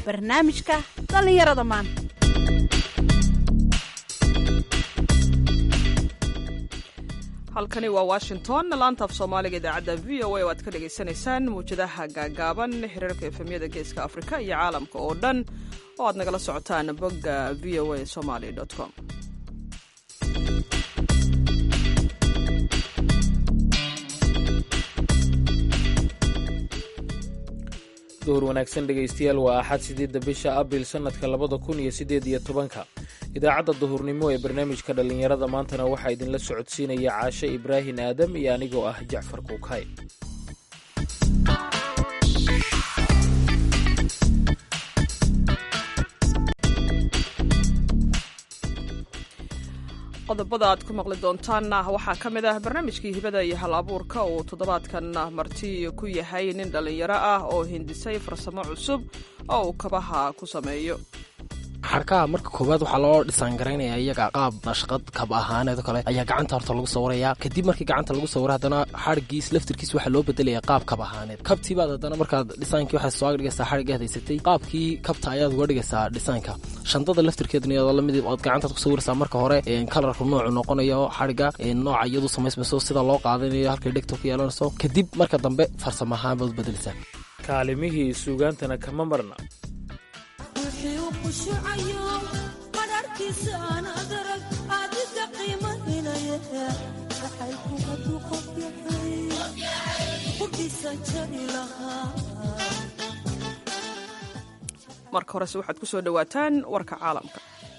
barnaamijka dhallinyarada maanta halkani waa washington laanta af soomaaliga idaacadda v o a oo aad ka dhagaysanaysaan mawjadaha gaagaaban xiriirka efemyada geeska afrika iyo caalamka oo dhan oo aad nagala socotaan bogga v o a somaly com duhur wanaagsan dhegaystayaal waa axad sideedda bisha abril sannadka labada kun iyo siddeed iyo tobanka idaacadda duhurnimo ee barnaamijka dhallinyarada maantana waxaa idinla socodsiinaya caashe ibraahin aadam iyo anigoo ah jacfar kuukay qodobada aad ku maqli doontaanna waxaa ka mid ah barnaamijkii hibada iyo hal abuurka uu toddobaadkan marti ku yahay nin dhallinyaro ah oo hindisay farsamo cusub oo uu kabaha ku sameeyo xarkaha marka koowaad waxaa loo dhisaangaraynaya iyaga qaab nashqad kab ahaaneed oo kale ayaa gacanta horta lagu sawiraya kadib markii gacanta lagu sawira haddana xadhgiis laftirkiis waxaa loo bedelaya qaab kab ahaaneed kabtii baad haddana markaad dhisaankii waxaad soo dhigaysaa xadhigga hadaysatay qaabkii kabta ayaad uga dhigaysaa dhisaanka shandada laftirkeedna iyadoo lamid ood gacantaad ku sawiraysaa marka hore kalarku noocu noqonayo xadhigga nooca iyadu samaysmayso sida loo qaadanayo halkay dhegta ku yeelanayso kadib marka dambe farsamo ahaan baad u bedelaysaa kaalimihii suugaantana kama marna marka horese waxaad ku soo dhowaataan warka caalamka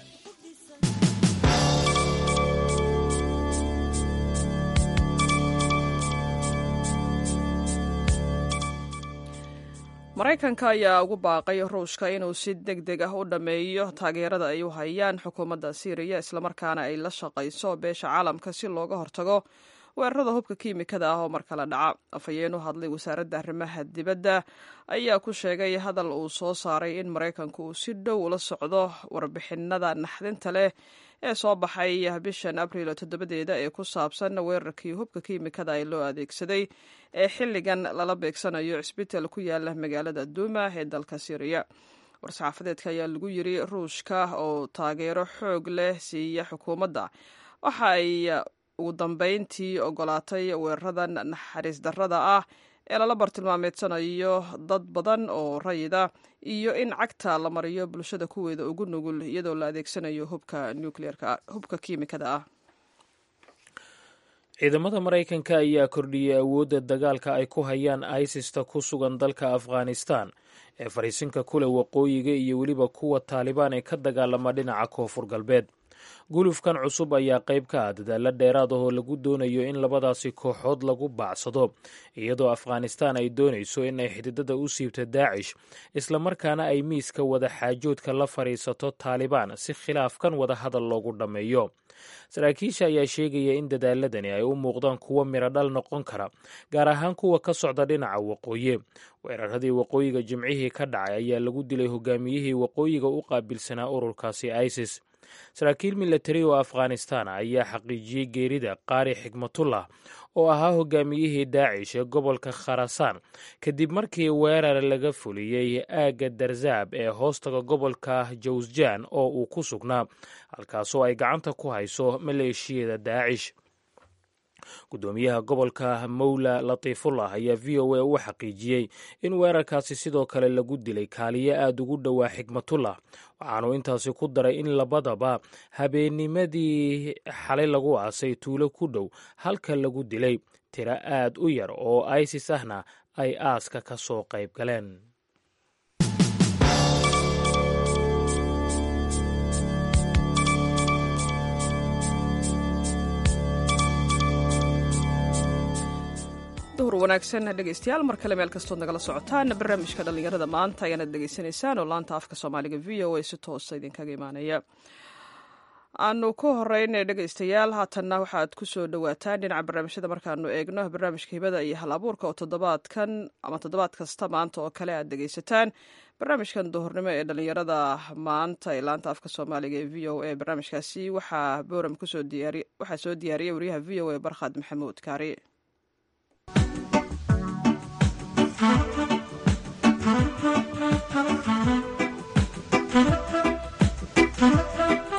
maraykanka ayaa ugu baaqay ruushka inuu si deg deg ah u dhammeeyo taageerada ay u hayaan xukuumadda siiriya islamarkaana ay la shaqayso beesha caalamka si looga hortago weerarada hubka kiimikada ah oo mar kale dhaca afhayeen u hadlay wasaaradda arrimaha dibadda ayaa ku sheegay hadal uu soo saaray in maraykanku uu si dhow ula socdo warbixinada naxdinta leh ee soo baxay bishan abriil toddobadeeda ee ku saabsan weerarkii hubka kiimikada ee loo adeegsaday ee xilligan lala beegsanayo cisbital ku yaala magaalada duuma ee dalka syriya war-saxaafadeedka ayaa lagu yiri ruushka oo taageero xoog leh siiya xukuumadda waxa ay ugu dambeyntii ogolaatay weeraradan naxariis darrada ah ee lala bartilmaameedsanayo dad badan oo rayida iyo in cagta la mariyo bulshada kuweeda ugu nugul iyadoo la adeegsanayo hubka nucleerka hubka kiimikada ah ciidamada maraykanka ayaa kordhiyey awoodda dagaalka ay ku hayaan isista ku sugan dalka afghanistan ee fariisinka kule waqooyiga iyo weliba kuwa taalibaan ee ka dagaalama dhinaca koonfur galbeed gulufkan cusub ayaa qayb ka ah dadaalla dheeraad ah oo lagu doonayo in labadaasi kooxood lagu baacsado iyadoo afghanistan ay doonayso in ay xididada u siibto daacish islamarkaana ay miiska wada xaajoodka la fadhiisato taalibaan si khilaafkan wada hadal loogu dhammeeyo saraakiisha ayaa sheegaya in dadaaladani ay u muuqdaan kuwo miradhal noqon kara gaar ahaan kuwa ka socda dhinaca waqooyi weeraradii waqooyiga jimcihii ka dhacay ayaa lagu dilay hogaamiyihii waqooyiga u qaabilsanaa ururkaasi isis saraakiil milatari oo afghanistan ayaa xaqiijiyey geerida qaari xikmatullah oo ahaa hogaamiyihii daacish ee gobolka kharasaan kadib markii weerar laga fuliyey aagga darzaab ee hoostaga gobolka jawsjaan oo uu ku sugnaa halkaasoo ay gacanta ku hayso maleeshiyada daacish gudoomiyaha gobolka mawla latiifullah ayaa v o a u xaqiijiyey in weerarkaasi sidoo kale lagu dilay kaaliyo aada ugu dhowaa xikmatullah waxaanu intaasi ku daray in labadaba habeennimadii xalay lagu aasay tuulo ku dhow halka lagu dilay tiro aad u yar oo isis ahna ay aaska ka soo qayb galeen duhur wanaagsan dhegaystayaal mar kale meel kastood nagala socotaan barnaamijka dhallinyarada maanta ayaanad dhegaysanaysaan oo laanta afka soomaaliga v o a si toosa idinkaga imaanaya aanu ku horeyn dhegaystayaal haatanna waxaad ku soo dhowaataan dhinaca barnaamijyada markaanu eegno barnaamijka hibada iyo hal abuurka oo toddobaadkan ama toddobaad kasta maanta oo kale aad dhegaysataan barnaamijkan duhurnimo ee dhallinyarada maanta ee laanta afka soomaaliga ee v o a barnaamijkaasi waxaa booram waxaa soo diyaariyay wariyaha v o a barkhad maxamuud kaari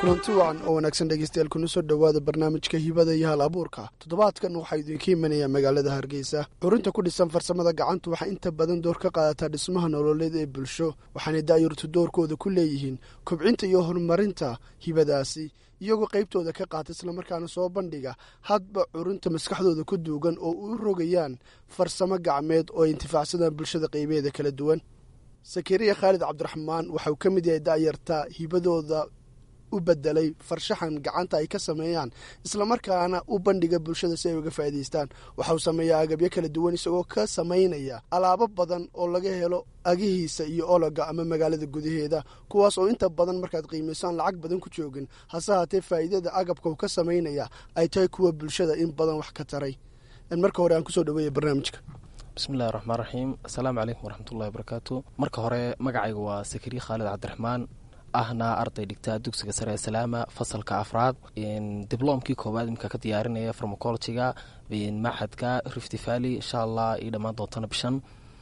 kulanti wacan oo wanaagsan dhegeystayaal kuna soo dhowaada barnaamijka hibada iyo hal abuurka toddobaadkan waxaa idinka imanaya magaalada hargeysa curinta ku dhisan farsamada gacantu waxay inta badan door ka qaadataa dhismaha nololeed ee bulsho waxaanay daayurtu doorkooda ku leeyihiin kobcinta iyo horumarinta hibadaasi iyagoo qaybtooda ka qaata islamarkaana soo bandhiga hadba curinta maskaxdooda ku duugan oo u rogayaan farsamo gacmeed oo ay intifaacsadaan bulshada qaybeeda kala duwan sakariya khaalid cabdiraxmaan waxauu ka mid yahay da'yarta hibadooda u bedelay farshaxan gacanta ay ka sameeyaan islamarkaana u bandhiga bulshada si ay uga faa'idaystaan waxauu sameeyaa agabyo kala duwan isagoo ka samaynaya alaabo badan oo laga helo agihiisa iyo ologa ama magaalada gudaheeda kuwaas oo inta badan markaad qiimaysaan lacag badan ku joogin hase haatee faa'iidada agabka uu ka samaynaya ay tahay kuwa bulshada in badan wax ka taray marka hore aan kusoo dhaweeya barnaamijka bismillahi raxmaan raxiim asalaamu calaykum waraxmatullahi wabarakaatu marka hore magacayga waa sakariye khaalid cabdiraxmaan ahna arday dhigta dugsiga sare ee salaama fasalka afraad dibloomkii koowaad imika ka diyaarinaya farmacologiga maxadka rifty valley insha allah io dhammaan doontana bishan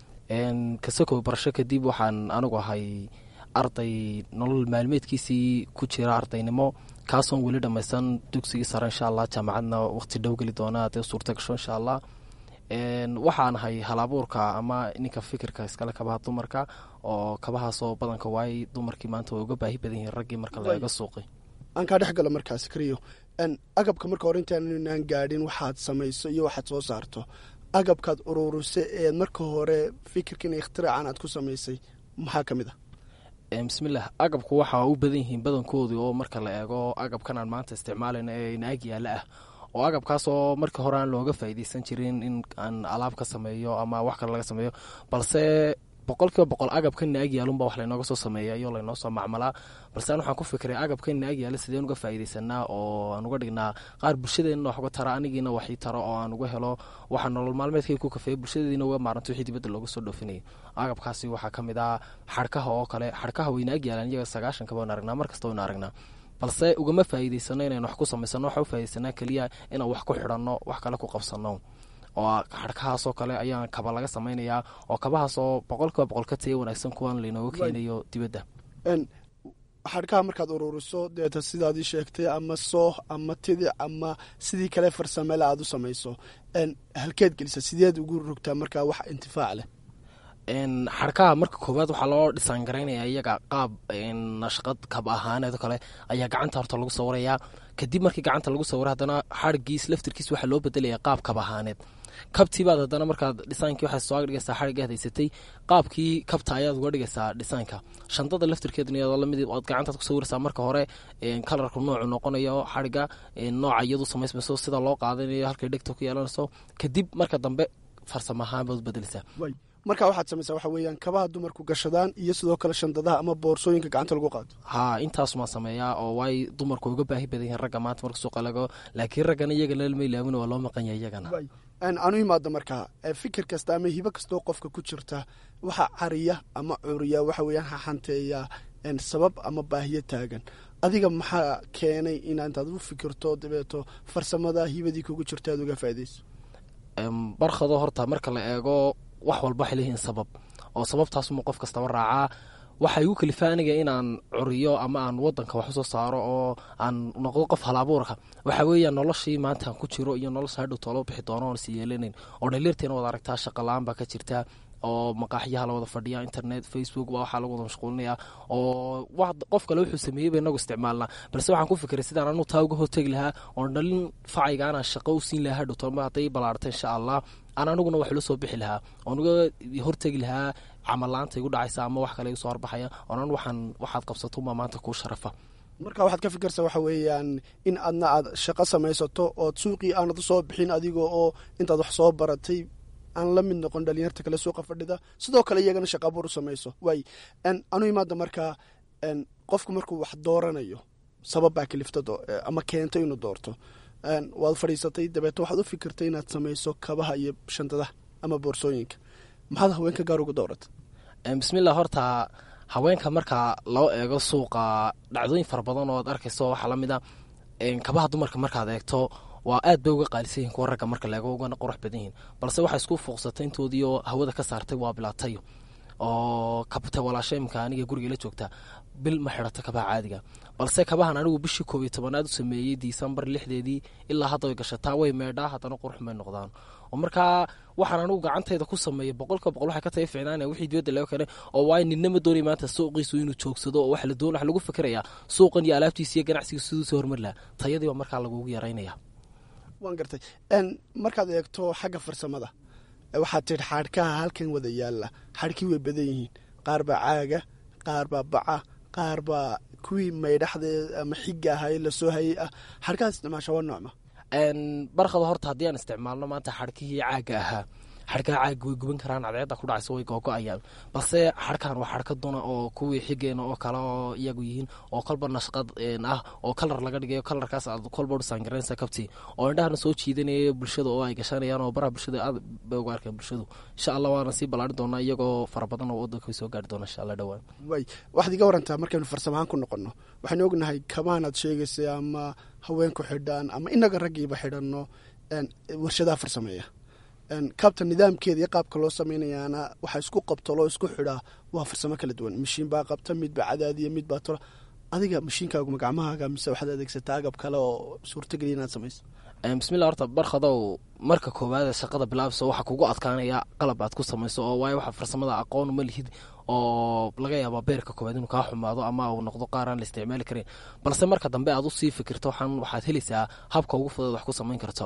kasokow barasho kadib waxaan anigu ahay arday nolol maalmeedkiisii ku jira ardaynimo kaasoon weli dhammaysan dugsigii sare insha allah jaamacadna waqti dhow geli doona hadee suurta gasho insha allah waxaan ahay halabuurka ama ninka fikirka iskale kabaha dumarka oo kabahaasoo badanka waayey dumarkii maanta way uga baahi badan yihiin raggii marka laga suuqay aan kaa dhex galo markaas kariyo agabka marka hore intaanaan gaadhin waxaad samayso iyo waxaad soo saarto agabkaad uruurise ee marka hore fikirkan ikhtiracan aad ku samaysay maxaa ka mid ah bismillaah agabku waxaa u badan yihiin badankoodii oo marka la eego agabkan aan maanta isticmaalayna ee naag yaala ah oo agabkaasoo markii hore aan looga faa'iideysan jirin in aan alaab ka sameeyo ama wax kale laga sameeyo balse boqol kiiba boqol agabka naag yaalunba wax laynooga soo sameeya iyo laynoo soo macmalaa balse an waxaan ku fikiray agabka naag yaala sideen uga faa'iideysanaa oo aan uga dhignaa qaar bulshadeenna wax uga tara anigiina waxii taro oo aan uga helo waxa nolol maalmeedkay ku kafeeya bulshadediina uga maaranto wixii dibadda looga soo dhoofinayay agabkaasi waxaa ka mid ah xarkaha oo kale xarkaha way naag yaalaan iyaga sagaashanka baan aragnaa mar kasta waynu aragnaa balse ugama faa'iideysano inaynu wax ku samaysano waxa u faaideysanaa keliya inaan wax ku xidhanno wax kale ku qabsano oo xarkahaasoo kale ayaan kaba laga samaynayaa oo kabahaasoo boqol kiiba boqol ka taya wanaagsan kuwan laynooga keenayo dibadda xarkaha markaad uruuriso deeta sidaadii sheegtay ama sooh ama tidic ama sidii kale farsamele aad u samayso halkeed gelisa sideed ugu rogtaa markaa wax intifaac leh xarkaha marka koowaad waxaa loo dhisaan garaynaya iyaga qaab nashqad kab ahaaneed kale ayaa gacanta horta lagu sawirayaa kadib markii gacanta lagu sawira haddana xarigiis laftirkiis waxaa loo bedelaya qaab kab ahaaneed kabtiibaad haddana markaad dhisaankii waxaad soo dhigaysaa xarigaad haysatay qaabkii kabta ayaad uga dhigaysaa dhisaanka shandada laftirkeeduna iyadoo lamid ood gacantaad ku sawiraysaa marka hore kalarku noocu noqonayo xariga nooca iyadu samaysmayso sida loo qaadanayo halkay dhegta ku yeelanayso kadib marka dambe farsamo ahaan baad u bedeleysaa markaa waxaad samaysaa waxa weeyaan kabaha dumarku gashadaan iyo sidoo kale shandadaha ama boorsooyinka gacanta lagu qaato haa intaasumaan sameeyaa oo waay dumarku uga baahi badan yihiin ragga maanta marka suuqa lago laakiin raggana iyaga lalma ilaawin waa loo maqan yahay iyagana anu imaado markaa fikir kasta ama hibo kastoo qofka ku jirta waxa cariya ama curiya waxa weeyaan haxanteeya sabab ama baahiyo taagan adiga maxaa keenay inaa intaad u fikirto dabeeto farsamada hibadii kugu jirta aad uga faaideyso barkado horta marka la eego wax walba waxay leeyihiin sabab oo sababtaasuma qof kastaba raacaa waxa igu kalifa aniga inaan curiyo ama aan wadanka wax usoo saaro oo aan noqdo qof halabuurka waxa weeya noloshii maanta aan ku jiro iyo nolosha hadhow toolo bixi doono oon is yeelanayn oo dhaliirteena wada aragtaa shaqala-aan baa ka jirta oo maqaaxyaha la wada fadhiya internet facebook waa waxaa lagu wada mashquulinaya oo qof kale wuxuu sameeyeyba inagu isticmaalnaa balse waxaan ku fikiray sidaan anu taa uga hortegi lahaa oon dhalin facayga anaan shaqo u siin lahaa hadhow toolma hadday ballaarta insha allah aan aniguna wax ula soo bixi lahaa oon uga hortegi lahaa camalaanta igu dhacaysa ama wax kale igu soo horbaxaya oonan waxaan waxaad qabsatounbaa maanta kuu sharafa marka waxaad ka fikirsaa waxa weeyaan in adna aad shaqo samaysato ood suuqii aanad usoo bixin adiga oo intaad wax soo baratay aan la mid noqon dhalinyarta kale suuqa fadhida sidoo kale iyagana shaqaabuur u samayso waay anu imaada markaa qofku markuu wax dooranayo sabab baa kalifta ama keento inuu doorto waad fadhiisatay dabeeto waxaad u fikirtay inaad samayso kabaha iyo shandadaha ama boorsooyinka maxaad haweenka gaar uga doorata bismillah horta haweenka marka loo eego suuqa dhacdooyin fara badan oo ad arkayso waxaa lamid a kabaha dumarka markaad eegto waa aad bay uga qaalisan yihin kuwa ragga marka laego ugana qurux badan yihin balse waxay isku fuuqsatay intoodii oo hawada ka saartay waa bilaatayo oo kabta walaasha imka aniga guriga la joogta bil ma xidhato kabaha caadiga balse kabahan anigu bishii koob iyo tobanaad u sameeyey disembar lixdeedii ilaa hadda way gashataa way meedhaa haddana qurux may noqdaan oo markaa waxaan anigu gacantayda ku sameeyay boqolka boqol waxay ka tahay ficnaanaya wixii dibadda laga keenay oo waayo ninna ma doonay maanta suuqiisu inuu joogsado oo waxa la doon waxa lagu fikirayaa suuqan iyo alaabtiisa iyo ganacsiga siduu soo hormar laha tayadii baa markaa lagugu yaraynaya waan gartay markaad eegto xagga farsamada waxaad tidhi xaadhkaha halkan wada yaalla xadhkii way badan yihiin qaar baa caaga qaar baa baca qaar baa kuwii maydhaxdee ama xiga ahay lasoo hayay ah xadhkahaad isticmaasha waa noocma barkada horta haddii aan isticmaalno maanta xadhkihii caaga ahaa xadhkaha caaga way guban karaan cadceedda ku dhacaysa way googo-ayaan balse xadhkan waa xadhka duna oo kuwii xigeena oo kale oo iyagu yihiin oo kolba nashqad ah oo kalar laga dhigayo kalarkaas aad kolba dhusaangaranaysa kabti oo indhahana soo jiidanaya bulshada oo ay gashanayaan oo baraha bulshada aad bay uga arkeen bulshadu insha allah waana sii ballaarin doonaa iyagoo fara badan oo waddanka soo gaari doona insha allah dhowaan way waxaad iga warantaa markaynu farsamahaan ku noqonno waxaynu ognahay kabaanaad sheegaysay ama haweenku xidhaan ama inaga raggiiba xidhanno warshadaha farsameeya kabta nidaamkeeda iyo qaabka loo sameynayaana waxaa isku qabto loo isku xidhaa waa farsamo kala duwan mashiin baa qabta midbaa cadaadiya midbaa tola adiga mashiinkaaguma gacmahaaga mise waxaad adeegsataa agab kale oo suurtageliya inaad samayso bismillah horta barkhadow marka koowaad shaqada bilaabso waxaa kugu adkaanaya qalab aad ku samayso oo waayo waxa farsamada aqoon uma lihid oo laga yaaba beerka koowaad inuu kaa xumaado ama uu noqdo qaar aan la isticmaali karin balse marka dambe aad usii fikirto waxaan waxaad helaysaa habka ugu fudud wax ku samayn karto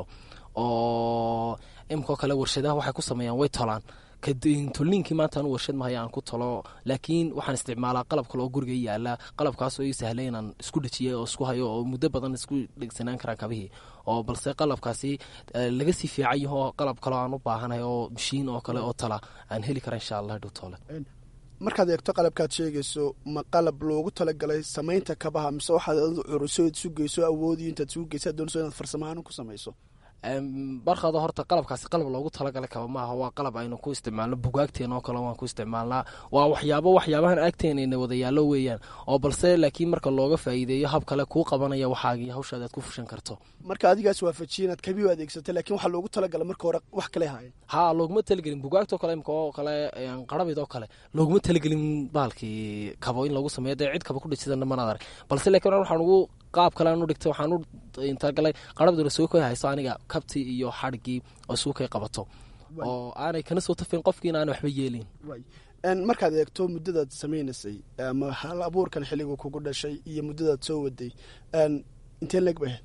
oo imikoo kale warshadaha waxay ku sameeyaan way tolaan tolniinkii maanta anu warshad mahaya aan ku talo laakiin waxaan isticmaalaa qalab kale oo guriga i yaala qalabkaasoo ii sahlay inaan isku dhejiyay oo isku hayo oo muddo badan isku dhegsanaan karaan kabihii oo balse qalabkaasi laga sii fiican yaho qalab kaleo aan u baahanahay oo mashiin oo kale oo tala aan heli kara insha allah dhow toole markaad eegto qalabkaad sheegayso ma qalab loogu talagalay samaynta kabaha mise waxaad adu curuso isu geyso awoodiyo intaad isugu geysa doonayso inaad farsamahaan ku samayso barkada horta qalabkaasi qalab loogu talagalay kaba maaha waa qalab aynu ku isticmaalno bugaagteena oo kale waan ku isticmaalnaa waa waxyaabo waxyaabahan agteenayna wadayaalo weeyaan oo balse laakiin marka looga faa'iideeyo hab kale kuu qabanaya waxaagii hawshaada aad ku fushan karto marka adigaas waafajiye inaad kabi u adeegsatay lakiin waxaa loogu talagalay marka hore wax kale haayeen ha looguma talagelin bugaagtoo kale imka oo kale qarabid oo kale looguma talagelin baalkii kabo in lagu sameeyo dee cid kaba ku dhejisana manaad arag balse laakiin waxaan ugu qaab kale aan u dhigtay waxaan u talagalay qarabduna soo koy hayso aniga kabti iyo xadhigii oo isuu kay qabato oo aanay kana soo tafin qofkiina aan waxba yeelin markaad eegto muddadaad sameynaysay ama hal abuurkan xilligu kugu dhashay iyo muddadaad soo waday intee leeg bay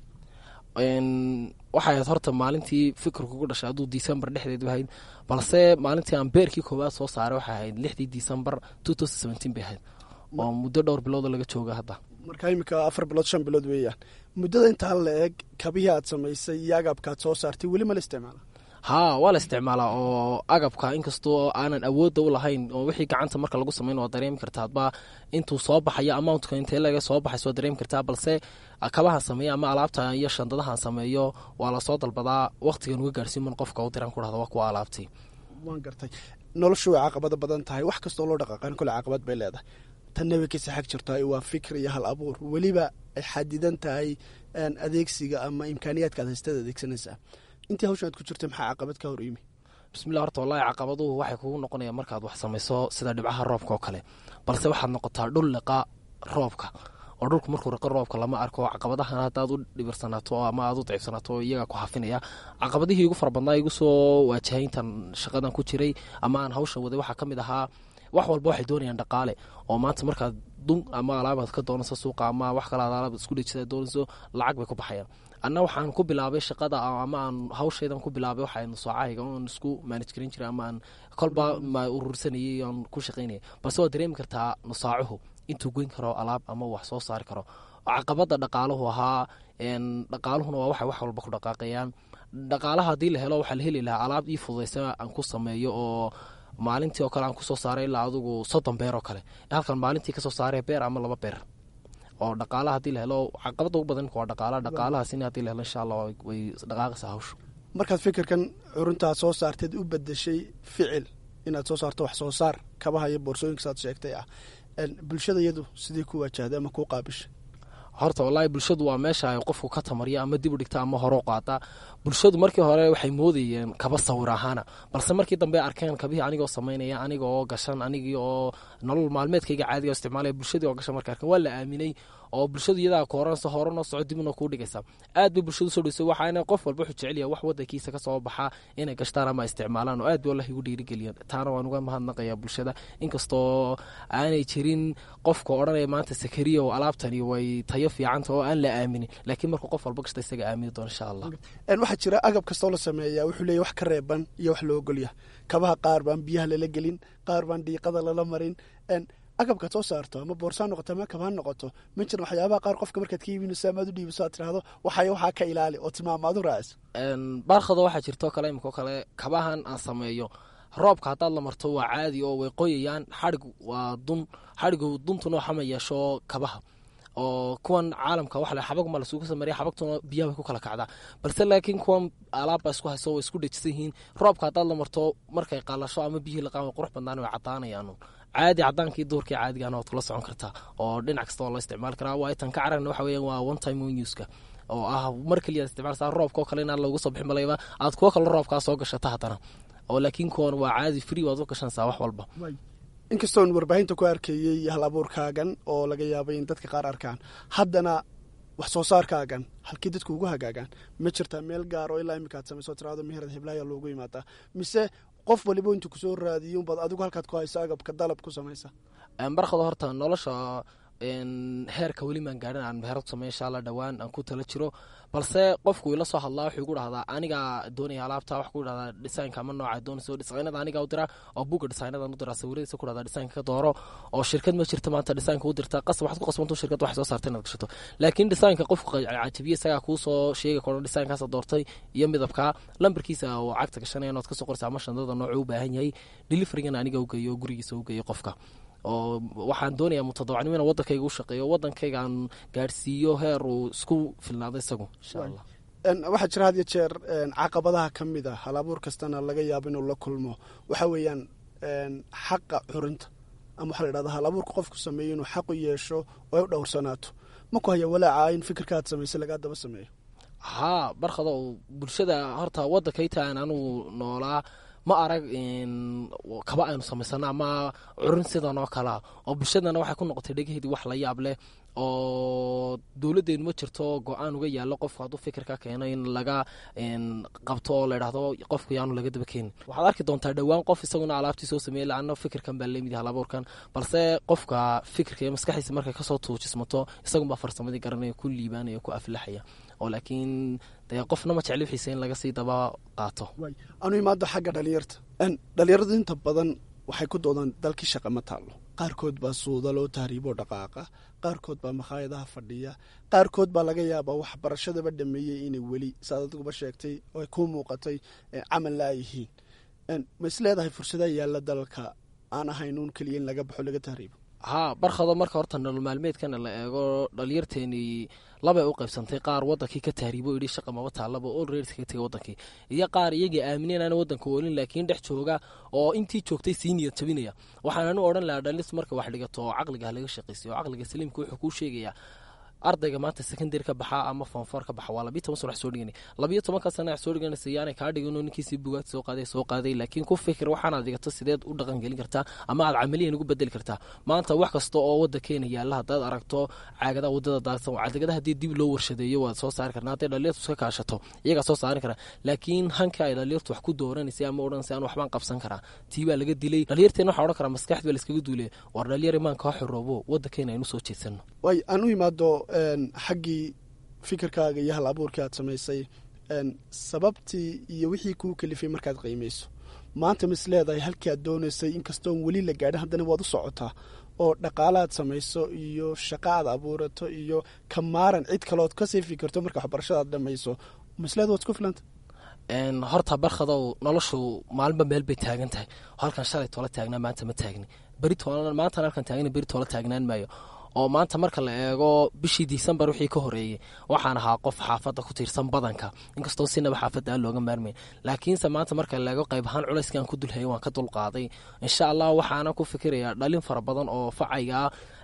ahayd waxay ahayd horta maalintii fikir kugu dhashay hadduu december dhexdeed ahayd balse maalintii aan beerkii koowaad soo saaray waxay ahayd lixdii december two thousand seventeen bay ahayd oo muddo dhowr biloodo laga jooga hadda marka imika afar bilood shan bilood weeyaan muddada intaa la eg kabihii aad samaysay iyo agabkaad soo saartay weli ma la isticmaala haa waa la isticmaalaa oo agabka inkastoo aanan awoodda u lahayn oo wixii gacanta marka lagu samayn waa dareemi kartaa adba intuu soo baxayo amountka intee laga soo baxays waa dareemi kartaa balse kabahan sameeyo ama alaabta iyo shandadahan sameeyo waa lasoo dalbadaa waqtigan uga gaarsiiman qofka u diran ku dhahda waa kuwa alaabtii waan gartay noloshu way caqabado badan tahay wax kastoo loo dhaqaaqan kole caqabad bay leedahay tanna way kasi xag jirtaa waa fikr iyo hal abuur weliba ay xadidan tahay adeegsiga ama imkaaniyaadka ad haystaad adeegsanaysaa intii hawshan aad ku jirtay maxaa caqabad ka hor yimi bismillah horta wallahi caqabaduhu waxay kugu noqonayaan markaad wax samayso sida dhibcaha roobka oo kale balse waxaad noqotaa dhul liqa roobka oo dhulku markuu riqo roobka lama arko caqabadahan haddaad u dhibirsanaato ama aad u daciifsanaato iyagaa ku hafinaya caqabadihii igu fara badnaa igu soo waajahay intaan shaqadan ku jiray ama aan hawshan waday waxaa ka mid ahaa wax walba waxay doonayaan dhaqaale oo maanta markaad dun ama alaabaad ka doonayso suuqa ama wax kale ad alaab isku dhejisa doonayso lacag bay ku baxayaan anna waxaan ku bilaabay shaqada ama aan hawshaydan ku bilaabay waxa nusaacahayga oon isku maanaj garin jiray ama aan kolba ma urursanayay oon ku shaqaynayay balse waad dareemi kartaa nusaacuhu intuu goyn karo alaab ama wax soo saari karo caqabada dhaqaaluhu ahaa dhaqaaluhuna waa waxay wax walba ku dhaqaaqayaan dhaqaalaha haddii la helo waxaa la heli lahaa alaab ii fududaysa aan ku sameeyo oo maalintii oo kale aan kusoo saaray ilaa adigu soddon beer oo kale halkan maalintii kasoo saaray beer ama laba beer oo dhaqaalaha hadii la helo caqabada ugu badan waa dhaqaala dhaqaalahaasina hadii la helo insha allah way dhaqaaqaysaa hawshu markaad fikirkan curuntaad soo saarteed u bedeshay ficil inaad soo saarto wax soo saar kabaha iyo boorsooyinka saad sheegtay ah bulshada iyadu sidii ku waajahday ama kuu qaabishay horta wallaahi bulshadu waa meesha ay qofku ka tamariya ama dib u dhigta ama hore u qaata bulshadu markii hore waxay moodayeen kaba sawir ahaana balse markii dambe arkeen kabihii anigoo samaynaya aniga oo gashan anigii oo nolol maalmeedkayga caadiga isticmaalaya bulshadii oo gashan marka arkeen waa la aaminay oo bulshadu iyadaa kooranaysa hore noo soco dib noo kuu dhigaysa aad bay bulshadu soo dhaweysa waxaana qof walba wuxuu jecel yahay wax wadankiisa ka soo baxaa inay gashtaan ama isticmaalaan oo aad bay wallahi ugu dhiirigeliyeen taana waan uga mahadnaqayaa bulshada inkastoo aanay jirin qofka odhanaya maanta sakariya oo alaabtani way tayo fiicanta oo aan la aaminin laakiin markuu qof walba gashta isaga aamini doona insha allah waxaa jira agab kastoo la sameeya wuxuu leeyahy wax ka reeban iyo wax loo ogolya kabaha qaar baan biyaha lala gelin qaar baan dhiiqada lala marin agabkaad soo saarto ama boorsaa noqoto ama kabha noqoto ma jiran waxyaabaha qaar qofka markaad ka iibinayso amaad u dhiibiso aad tirahdo waxay waxaa ka ilaali oo tilmaamaad u raaciso baarkada waxaa jirto kale imikoo kale kabahan aan sameeyo roobka haddaad la marto waa caadi oo way qoyayaan xadhig waa dun xadhigu duntuna waxama yeesho kabaha oo kuwan caalamka waxa xabaguma lasugu sameeya xabagtuna biyaha way ku kala kacdaa balse laakiin kuwan alaabba isku hayso way isku dhejisan yihiin roobka haddaad la marto markay qalasho ama biyihii laqaan way qurux badnaan way caddaanayaan caadi cadaankii duurkii caadigaana waad kula socon kartaa oo dhinac kasta waa loo isticmaali karaa waa tan ka caragna waxa weeyaan waa one time one use-ka oo ah mar keliya isticmaalsaa roobka oo kale inaan loogu soo bixin malayba aad kuwo kale roobkaa soo gashata haddana oo laakiin kuwan waa caadi free waad u gashanaysaa wax walba inkastoon warbaahinta ku arkayey hal abuurkaagan oo laga yaabay in dadka qaar arkaan haddana wax soo saarkaagan halkii dadku ugu hagaagaan ma jirtaa meel gaar oo ilaa iminka ad samayso tiraado meherad heblaaya loogu imaadaa mise qof waliba intuu kusoo raadiyo unbaad adigu halkaad ku hayso agabka dalab ku samaysa barkada horta nolosha heerka weli maan gaadhin aan meherad samey insha alla dhowaan aan ku tala jiro balse qofku ila soo hadlaa wuxuu igu dhahdaa anigaa doonaya alaabta wax ku dhahdaa dhisaynka ama nooca doonayso dhisaynada aniga u diraa oo buga dhisaynadaan u diraa sawiradiisa ku dhahdaa dhisaynka ka dooro oo shirkad ma jirta maanta dhisaynka u dirta qasab waxaad ku qasbanto shirkad wax soo saarta inaad gashato laakiin dhisaynka qofku cajabiye isagaa kuu soo sheegi karo dhisaynkaasa doortay iyo midabka lambarkiisa oo cagta gashanaya inaad kasoo qoraysa ama shandada noocu u baahan yahay deliverygana aniga u geeyo gurigiisa u geeyo qofka oo waxaan doonayaa mutadawacnimo ina wadankayga u shaqeeyo wadankayga aan gaadhsiiyo heer uu isku filnaado isagu insha allah waxaa jira had iyo jeer caqabadaha ka mid a hal abuur kastana laga yaabo inuu la kulmo waxa weeyaan xaqa curinta ama waxaa la yidhahda hal abuurka qofku sameeyo inuu xaq u yeesho oo ay u dhowrsanaato ma ku haya walaaca in fikirka aad samaysay lagaa daba sameeyo haa barkado bulshada horta wadankayta aan anugu noolaa ma arag kaba aynu samaysano ama curin sidan oo kalea oo bulshadana waxay ku noqotay dhegaheedii wax la yaab leh oo dowladdeenu ma jirto go-aan uga yaallo qofku hadduu fikirka keeno in laga qabto oo layidhahdo qofku yaanu laga daba keenin waxaad arki doontaa dhowaan qof isaguna alaabtii soo sameeyey laana fikirkan baa lamid hal abuurkan balse qofka fikirka iyo maskaxdiisa markay kasoo tuujismato isagunbaa farsamadii garanaya ku liibaanaya ku aflaxaya oo laakiin dee qofna ma jecli wixiisa in laga sii daba qaato anu imaado xagga dhalinyarta dhalinyaradu inta badan waxay ku doodaan dalkii shaqa ma taallo qaarkood baa suuda loo tahriiboo dhaqaaqa qaarkood baa makhaayadaha fadhiya qaarkood baa laga yaabaa waxbarashadaba dhameeyey inay weli saad adiguba sheegtay oo ay kuu muuqatay camal la yihiin ma is leedahay fursadaha yaalla dalka aan ahayn uun keliya in laga baxo laga tahriibo haa barkado marka horta nolol maalmeedkana la eego dhalinyarteenii labay u qaybsantay qaar wadankii ka tahriibo yidhi shaqa maba taallaba olred kaga tegay wadankii iyo qaar iyagii aamineen aan wadanka oolin laakiin dhex jooga oo intii joogtay sii niyad jabinaya waxaananu odhan lahaa dhalis marka wax dhigato oo caqliga halaga shaqaysiyo oo caqliga saliimka wuxuu kuu sheegayaa ardayga maanta secondary ka baxa ama fonfor ka baxa waa labiyo toban sana wax soo dhigana labiyo tobanka sana wax soo dhiganaysa yaanay kaa dhigin oo ninkiisii bugaad soo qaaday soo qaaday laakiin ku fikir waxaanaad dhigato sideed u dhaqan gelin kartaa ama aad camaliyan ugu bedeli kartaa maanta wax kasta oo wadankeena yaalla haddaad aragto caagadaha wadada daadsan caadagada haddii dib loo warshadeeyo waad soo saari karna hadday dhalinyartu iska kaashato iyagaa soo saari karaa laakiin hanka ay dhalinyartu wax ku dooranaysay ama odhanaysay aan waxbaan qabsan karaa tii baa laga dilay dhalinyarteena waxaa odhan karaa maskaxdi baa laiskaga duulay war dhalinyar imaanka ha xoroobo wadankeena aynu soo jeedsano way aan u imaado xaggii fikirkaaga iyo hal abuurkii aad samaysay sababtii iyo wixii kuu kalifay markaad qiimayso maanta ma is leedahay halkii aad doonaysay inkastoon weli la gaadhin haddana waad u socotaa oo dhaqaala aad samayso iyo shaqa aad abuurato iyo ka maaran cid kaleood kasii fikirto marka waxbarashada aad dhamayso ma is leeda waad isku filanta horta barkadow noloshu maalinba meel bay taagan tahay halkan shalay toola taagnaa maanta ma taagni beri maantan halkan taagna beri toola taagnaan maayo oo maanta marka la eego bishii disembar wixii ka horeeyey waxaan ahaa qof xaafadda ku tiirsan badanka inkastoo sinaba xaafadda aan looga maarmayn laakiinse maanta marka la eego qayb ahaan culayskii aan ku dulhayay waan ka dulqaaday insha allah waxaana ku fikirayaa dhalin fara badan oo facayga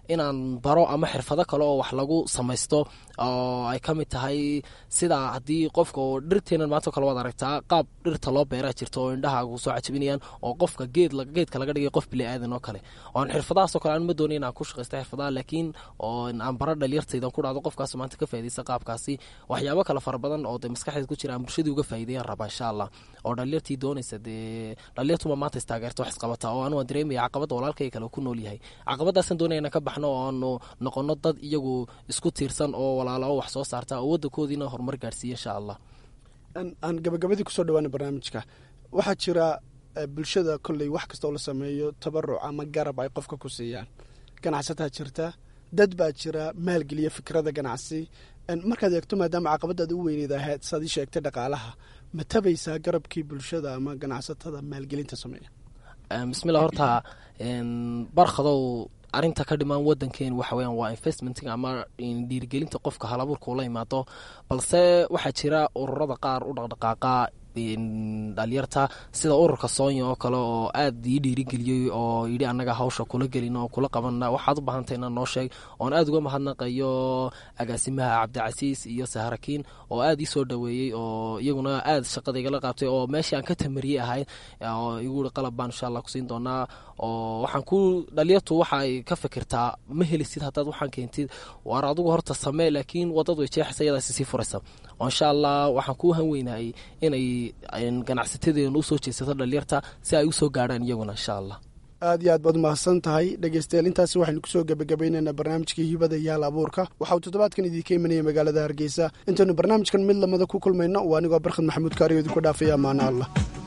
inaan baro ama xirfado kale oo wax lagu samaysto oo ay ka mid tahay sida haddii qofka oo dhirteenan maanta kale waad aragtaa qaab dhirta loo beeraa jirto oo indhahaagu soo cajabinayaan oo qofka geed geedka laga dhigay qof bili aadan oo kale oon xirfadahaasoo kale aan ma doonay inaan ku shaqaysto xirfadaha laakiin oo aan bara dhalinyartaydan ku dhacdo qofkaas maanta ka faa'idaysta qaabkaasi waxyaabo kale fara badan oo dee maskaxdeed ku jira aan bulshadii uga faa'iideeyaan rabaa insha allah oo dhalinyartii doonaysa dee dhalinyartuma maanta istaageerta wax isqabataa oo anugu aan dareemaya caqabadda walaalkay kale ku nool yahay caqabadaasaan doonaya inaan ka baxno oo aanu noqono dad iyagu isku tiirsan oo walaalo oo wax soo saarta oo waddankoodiina horumar gaarsiiya insha allah aan gabagabadii kusoo dhawaana barnaamijka waxaa jira bulshada kolley wax kasta oo la sameeyo tabaruc ama garab ay qofka ku siiyaan ganacsataa jirta dad baa jira maalgeliya fikrada ganacsi markaad eegto maadaama caqabadaad u weyneyd ahayd saad ii sheegtay dhaqaalaha ma tabaysaa garabkii bulshada ama ganacsatada maalgelinta sameeya bismillah horta barkhadow arrinta ka dhimaan wadankeen waxa weyaan waa investmentga ama dhiirigelinta qofka halabuurka ula imaado balse waxaa jira ururada qaar u dhaqdhaqaaqa dhalinyarta sida ururka soonya oo kale oo aad ii dhiirigeliyey oo yidhi annaga hawsha kula gelin oo kula qabana waxaad u baahantay inaan noo sheeg oon aad uga mahadnaqayo agaasimaha cabdicasiis iyo saharakiin oo aad ii soo dhaweeyey oo iyaguna aad shaqada igala qaabtay oo meeshii aan ka tamariyey ahayd oo igu ii qalab baan insha allah kusiin doonaa oo waxaan ku dhalinyartu waxa ay ka fikirtaa ma helisid haddaad waxaan keentid waar adigu horta samee laakiin wadadu ay jeexaysa iyadaasi sii furaysa oo insha allah waxaan kuu han weynahay inay ganacsatadeenu usoo jeesato dhalinyarta si ay usoo gaadhaan iyaguna insha allah aad iyo aad baad mahadsan tahay dhegeystayaal intaasi waxaynu kusoo gebagabaynaynaa barnaamijkii hibada iyo hal abuurka waxa uu toddobaadkan idiinka imanaya magaalada hargeysa intaynu barnaamijkan mid lamada ku kulmayno waa anigoo barkhad maxamuud kaariyo idinku dhaafaya amaano allah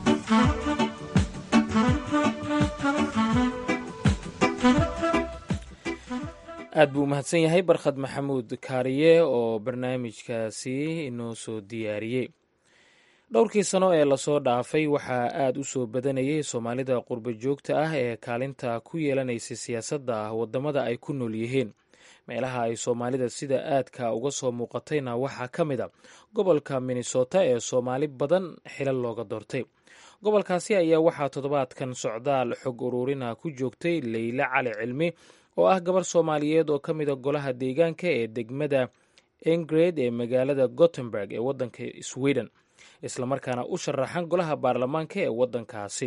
aad buu umahadsan yahay barkhad maxamuud kaariye oo barnaamijkaasi inoo soo diyaariyey dhowrkii sano ee lasoo dhaafay waxaa aad u soo badanayay soomaalida qurba joogta ah ee kaalinta ku yeelanaysay siyaasadda waddamada ay ku nool yihiin meelaha ay soomaalida sida aadka uga soo muuqatayna waxaa ka mid a gobolka minnesota ee soomaali badan xilal looga doortay gobolkaasi ayaa waxaa toddobaadkan socdaal xog uruurina ku joogtay leyle cali cilmi oo ah gabar soomaaliyeed oo ka mida golaha deegaanka ee degmada engred ee magaalada gothenburg ee waddanka sweden islamarkaana u sharaxan golaha baarlamaanka ee waddankaasi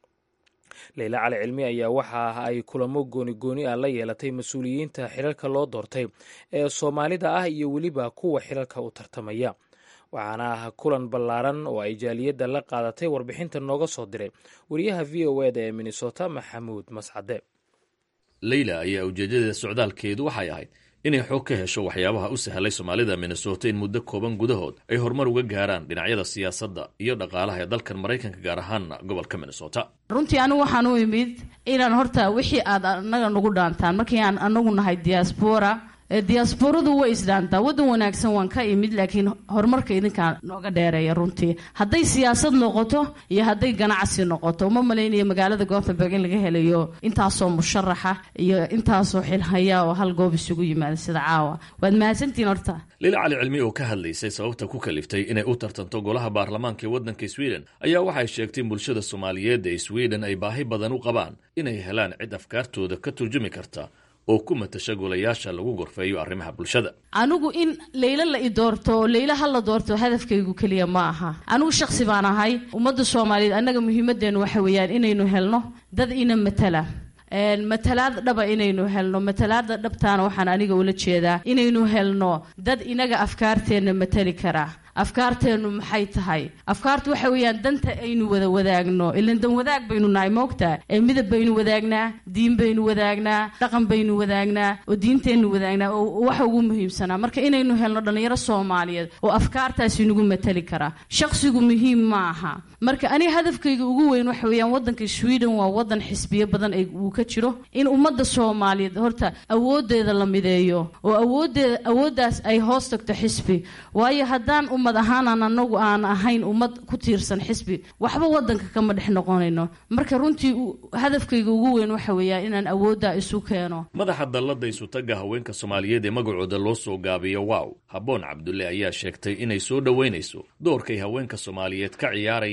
leyle cali cilmi ayaa waxa ay kulamo gooni-gooni ah la yeelatay mas-uuliyiinta xilalka loo doortay ee soomaalida ah iyo weliba kuwa xilalka u tartamaya waxaana ah kulan ballaaran oo ay jaaliyadda la qaadatay warbixinta nooga soo diray wariyaha v o eda ee minnesota maxamuud mascade leyla ayaa ujeedadeeda socdaalkeedu waxay ahayd inay xoog ka hesho waxyaabaha u sahlay soomaalida minnesota in muddo kooban gudahood ay horumar uga gaaraan dhinacyada siyaasadda iyo dhaqaalaha ee dalkan maraykanka gaar ahaana gobolka minnesota runtii anigu waxaan u imid inaan horta wixii aad anaga nagu dhaantaan markii aan anagu nahay diaspora diasporadu way isdhaantaa waddan wanaagsan waan ka imid laakiin horumarka idinkaa nooga dheereeya runtii hadday siyaasad noqoto iyo hadday ganacsi noqoto uma malaynayo magaalada gothenburg in laga helayo intaasoo musharaxa iyo intaasoo xilhaya oo hal goob isugu yimaada sida caawa waad mahadsantihiin horta lila cali cilmi oo ka hadlaysay sababta ku kaliftay inay u tartanto golaha baarlamaanka ee waddanka sweden ayaa waxay sheegtay in bulshada soomaaliyeed ee sweden ay baahi badan u qabaan inay helaan cid afkaartooda ka turjumi karta oo ku matasha golayaasha lagu gorfeeyo arrimaha bulshada anigu in leylo la i doorto oo leylo ha la doorto hadafkaygu keliya ma aha anigu shaksi baan ahay ummadda soomaaliyeed annaga muhiimadeennu waxa weeyaan inaynu helno dad ina matala matalaad dhaba inaynu helno matalaada dhabtaana waxaan aniga ula jeedaa inaynu helno dad inaga afkaarteenna matali kara afkaarteennu maxay tahay afkaartu waxa weeyaan danta aynu wada wadaagno ilan dan wadaag baynu nahay moogtaa ee midab baynu wadaagnaa diin baynu wadaagnaa dhaqan baynu wadaagnaa oo diinteennu wadaagnaa oo waxa ugu muhiimsanaa marka inaynu helno dhallinyaro soomaaliyeed oo afkaartaasi nagu matali kara shaqsigu muhiim ma aha marka aniga hadafkayga ugu weyn waxa weeyaan waddanka sweden waa waddan xisbiyo badan uu ka jiro in ummadda soomaaliyeed horta awoodeeda la mideeyo oo awoodeeda awooddaas ay hoos tagto xisbi waayo haddaan ummad ahaanaan anagu aan ahayn ummad ku tiirsan xisbi waxba wadanka kama dhex noqonayno marka runtii hadafkayga ugu weyn waxa weeyaa inaan awoodda isu keeno madaxa dallada isutaga haweenka soomaaliyeed ee magacooda loo soo gaabiyo wow habboon cabdulle ayaa sheegtay inay soo dhoweynayso doorkay haweenka soomaaliyeed ka ciyaarayaan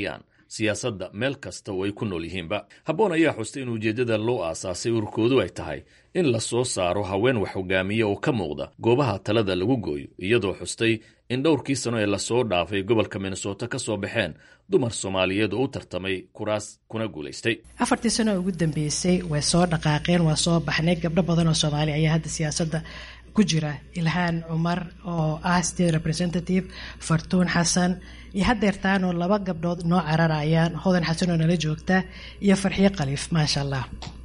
siyaasadda meel kasta oo ay ku nool yihiinba habboon ayaa xustay in ujeeddada loo aasaasay ururkoodu ay tahay in la soo saaro haween wax hogaamiya oo ka muuqda goobaha talada lagu gooyo iyadoo xustay in dhowrkii sano ee lasoo dhaafay gobolka minnesota ka soo baxeen dumar soomaaliyeed oo u tartamay kuraas kuna guulaystay afartii sano ugu dambeysay way soo dhaqaaqeen waa soo baxnay gabdho badan oo soomaali ayaa hadda siyaasadda ku jira ilhaan cumar oo ah state representative fartuun xasan iyo hadeertaanoo laba gabdhood noo cararayaan hodan xasan oo nala joogta iyo farxiyo khaliif maasha allah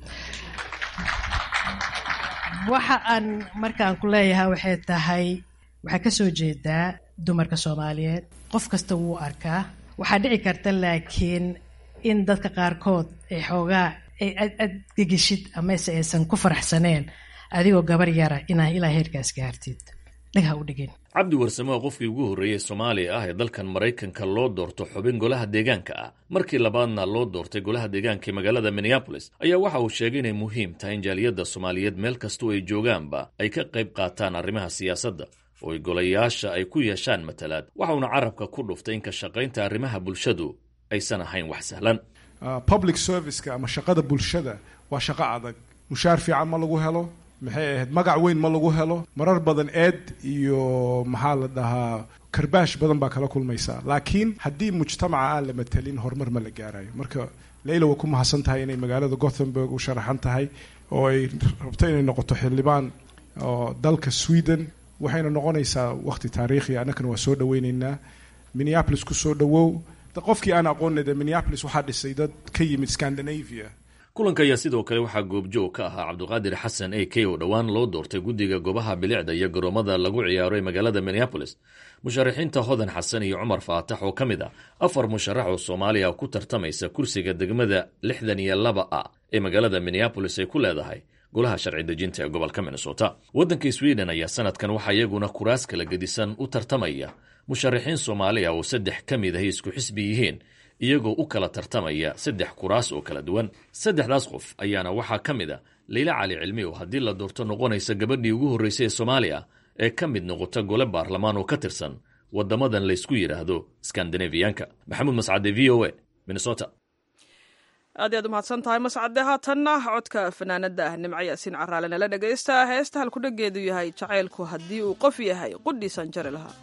waxa aan markaan ku leeyahay waxay tahay waxaa kasoo jeedaa dumarka soomaaliyeed qof kasta wuu arkaa waxaa dhici karta laakiin in dadka qaarkood ay xoogaa ay adgegishid amase aysan ku faraxsaneen adigoo gabar yara inaa ilaa heerkaas gaartid dhagha u dhigin cabdi warsame oo qofkii ugu horreeyey soomaaliya ah ee dalkan maraykanka loo doorto xubin golaha deegaanka ah markii labaadna loo doortay golaha deegaanka ee magaalada minneabolis ayaa waxa uu sheegay inay muhiim tahay in jaaliyadda soomaaliyeed meel kastoo ay joogaanba ay ka qayb qaataan arrimaha siyaasadda oo ay golayaasha ay ku yeeshaan matalaad waxauna carabka ku dhuftay in ka shaqaynta arrimaha bulshadu aysan ahayn wax sahlan public serviceka ama shaqada bulshada waa shaqo adag mushaar fiican ma lagu helo maxay ahayd magac weyn ma lagu helo marar badan eed iyo maxaa la dhahaa karbaash badan baa kala kulmaysaa laakiin haddii mujtamaca aan la matelin horumar ma la gaarayo marka leyla waa ku mahadsan tahay inay magaalada gothenburg u sharaxan tahay oo ay rabto inay noqoto xildhibaan oo dalka sweden waxayna noqonaysaa waqti taariikhi annakana waa soo dhaweyneynaa minneapolis ku soo dhawow qofkii aan aqoonay de minneapolis waxaa dhisay dad ka yimid scandinavia kulanka ayaa sidoo kale waxaa goobjoog ka ahaa cabdiqaadir xasan a k oo dhowaan loo doortay guddiga goobaha bilicda iyo garoomada lagu ciyaaro ee magaalada minneabolis musharaxiinta hodan xasan iyo cumar faatax oo ka mid ah afar musharax oo soomaaliya ku tartamaysa kursiga degmada lixdan iyo laba a ee magaalada minneabolis ay ku leedahay golaha sharci dejinta ee gobolka minnesota waddanka sweden ayaa sanadkan waxaa iyaguna kuraas kala gedisan u tartamaya musharaxiin soomaaliya oo saddex ka mid ahay isku xisbi yihiin iyagoo u kala tartamaya saddex kuraas oo kala duwan saddexdaas qof ayaana waxaa ka mid a leyla cali cilmi oo haddii la doorto noqonaysa gabadhii ugu horreysay ee soomaaliya ee ka mid noqota gole baarlamaan oo ka tirsan waddamadan laysku yidhaahdo skandinafiyaanka maxamuud mascade v o a minnesota aad iyaad umahadsan tahay mascade haatanna codka fanaanada ah nimco yaasiin caraale nala dhegaysta heesta halkudhageedu yahay jacaylku haddii uu qof yahay qudhiisaan jari lahaa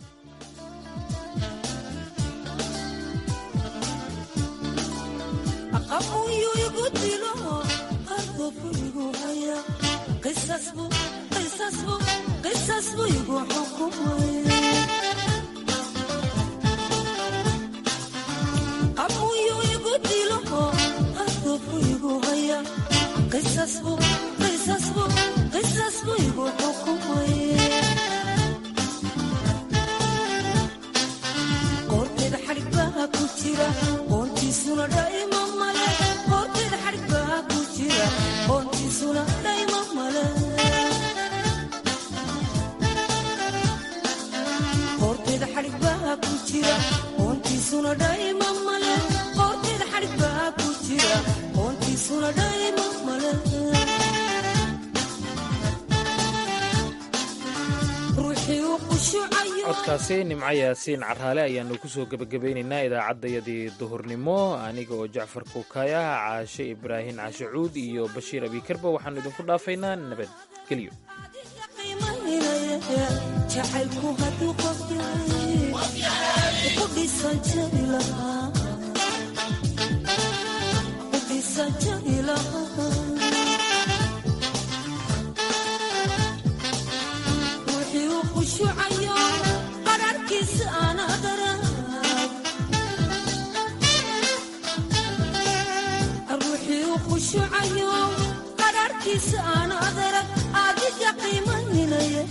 codkaasi nimco yaasiin caraale ayaanu kusoo gebagabaynaynaa idaacaddayadii duhurnimo aniga oo jacfar kuukaya caashe ibraahim caashe cuud iyo bashiir abikarba waxaanu idinku dhaafaynaa nabadgelyo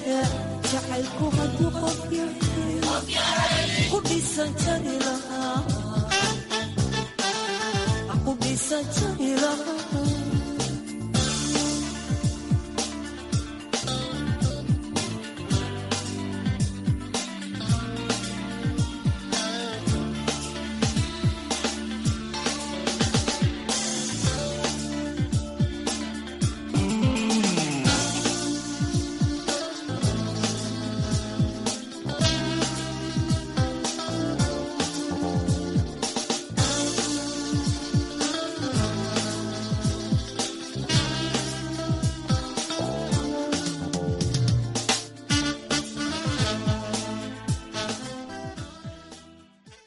jacaylku hadduu qof yahay ku dhisan jari lahaa